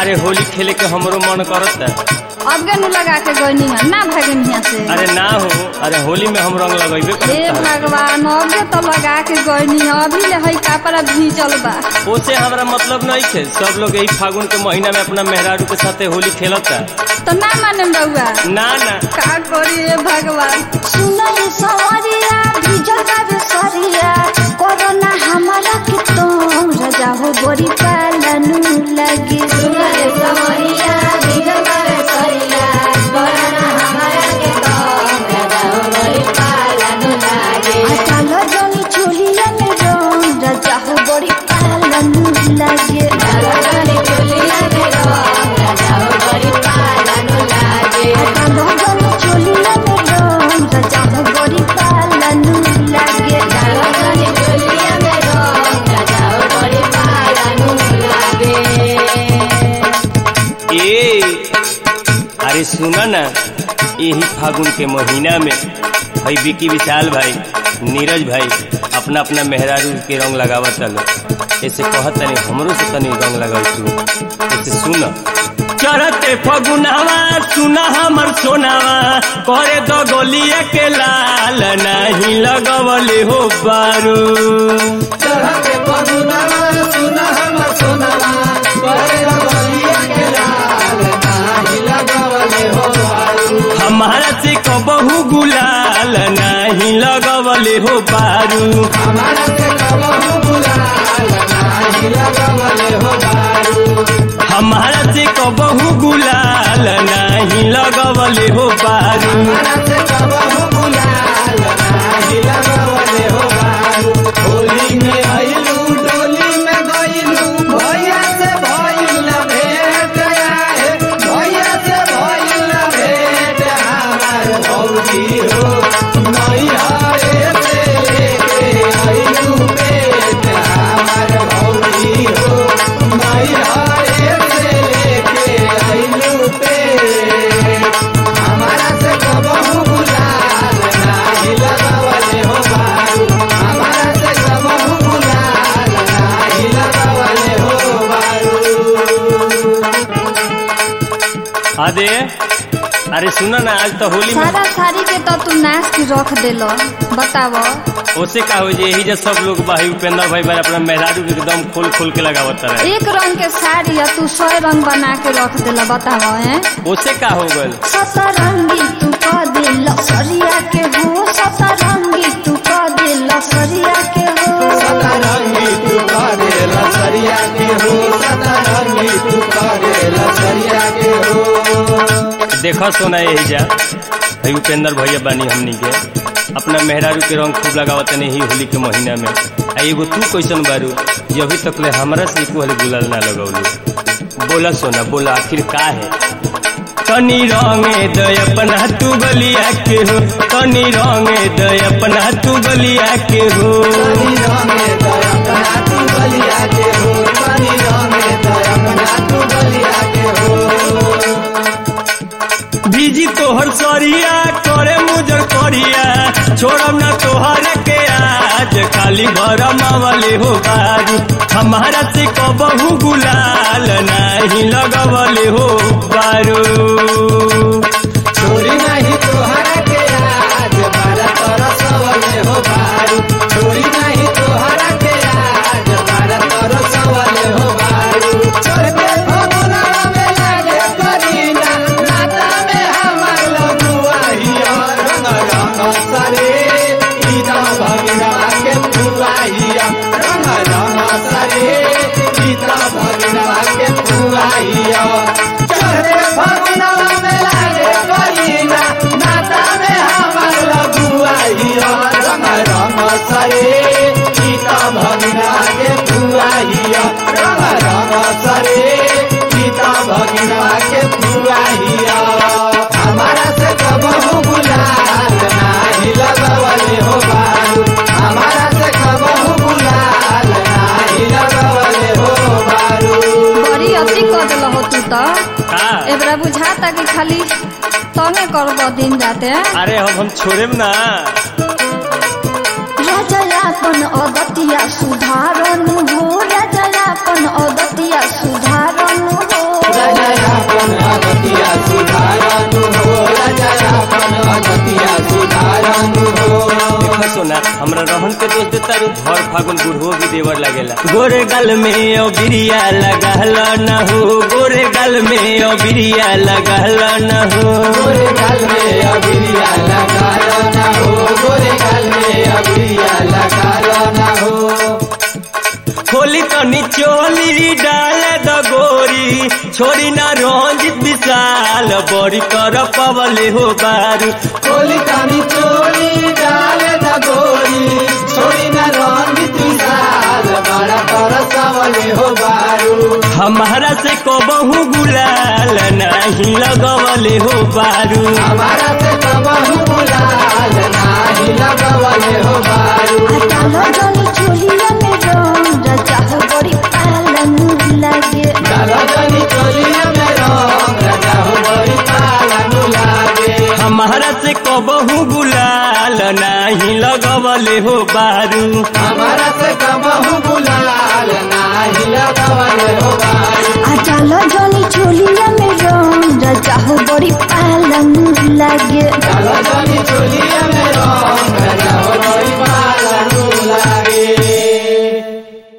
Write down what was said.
अरे होली खेले के हमरो मन करता अब गनु लगा के गईनी है ना भागन हिया से अरे ना हो अरे होली में हम रंग लगेबे हे करता भगवान अबे तो लगा के गईनी है अभी ले हई कपड़ा भीजल बा ओसे हमरा मतलब नहीं है सब लोग यही फागुन के महीना में अपना मेहरारू के साथे होली खेलता तो ना माने बउआ ना ना का करी हे भगवान सुनल सवरिया भिजल बाबे सरिया कोरोना हमारा के तो रजा हो बड़ी पालनु लगी सुनल सवरिया भिजल बाबे सरिया कोरोना हमारा के तो रजा हो बड़ी पालनु लगी अटल जनी चोलिया में रंग रजा हो बड़ी पालनु लगी अटल जनी चोलिया में रंग रजा हो बड़ी पालनु लगी अटल जनी चोलिया में रंग रजा हो बड़ी पालनु लगी अटल जनी चोलिया में रंग रजा हो बड़ी पालनु लगी ए अरे सुना ना यही फागुन के महीना में भाई विकी विशाल भाई नीरज भाई अपना अपना मेहरारू के रंग लगावत चलो ऐसे कहत तनी हमरो से तनी रंग लगाव तू ऐसे सुन चरते फगुनावा सुना हमर सोनावा करे दो गोलिया के लाल नहीं लगवले हो बारू हमारा से कबहू गुलाल नहीं लगवले हो बारू हमारा से कबहू गुलाल नहीं लगवले हो बारू अरे अरे सुना ना आज तो होली में सारा साड़ी के तो तू नाश के रख देलो बताव ओसे का हो जे यही जे सब लोग भाई उपेंद्र भाई भाई अपना मेहरारू के एकदम खोल खोल के लगावत रहे एक रंग के साड़ी है तू सौ रंग बना के रख देला बताव हैं ओसे का हो गल सतरंगी तू कह दे लसरिया के हो सतरंगी तू कह दे लसरिया के हो देखा सोना यही जा भाई उपेंद्र भैया बानी हमनी के अपना मेहरारू के रंग खूब लगावत नहीं ही होली के महीना में आ एगो तू कैसन बारू जे अभी तक ले हमरा से एको हले गुलाल ना लगौलू बोला सोना बोला आखिर का है तनी रंगे दय अपना तू गलिया के हो तनी रंगे दय अपना तू गलिया के हो भीजी तोहर सरिया करे मुजर करिया छोड़म ना तोहर के आज खाली घर मावले हो बारू हमारा से कबहू गुलाल नहीं लगवले हो बारू छोरी नहीं तोहरा के आज बारा तरसवले हो बारू छोरी नहीं तोहरा के आज बारा तरसवले हो बारू छोड़ के भगुना में लागे करीना नाता में हमार लगुआ हिया रंग रंग सरे ईदा भगिना के फुआ हिया रंग रंग सरे ईदा भगिना के फुआ हिया छोड़ के भगुना में लागे करीना नाता में हमार लगुआ हिया रंग रंग सरे ईदा भगिना के फुआ हिया रंग रंग सरे ईदा भगिना के फुआ हिया हमारा से कबहू गुलाल नाही लगवले हो बारू हमारा से कबहू गुलाल नाही लगवले हो बारू बड़ी अति कर दिल हो तू तो का एबरा बुझाता कि खाली तंगे कर दिन जाते अरे हम हम छोड़ेम ना रजयापन अगतिया सुधारनु हो रजयापन अगतिया सुधारनु हो तारू भर फागुन बुढ़ो भी देवर लगेला गोरे गल में ओ बिरिया लगल न हो गोरे गल में ओ बिरिया लगल न हो गोरे गाल में अबिरिया लगा लो ना हो गोरे गाल में अबिरिया लगा लो ना हो खोली तनी चोली डाल द गोरी छोड़ी ना रंजित विशाल बड़ी कर पवले हो बारू कोली कानी चोरी डाल द गोरी छोड़ी न रंजित विशाल बड़ा कर सवले हो बारू हमारा से कबहू गुलाल नहीं लगवले हो बारू हमारा से कबहू बुलाल नाही लगवले हो बारू डालो जनी चोलिया में रंग रजा हो बड़ी पालन लगे डालो जनी चोलिया में रंग राजा हो बड़ी पालन लागे हमारा से कबहू गुलाल नहीं लगवले हो बारू हमारा से कबहू बुलाल नाही लगवले हो बारू आ डालो जनी चोलिया में रंग रजा हो बड़ी पालन लगे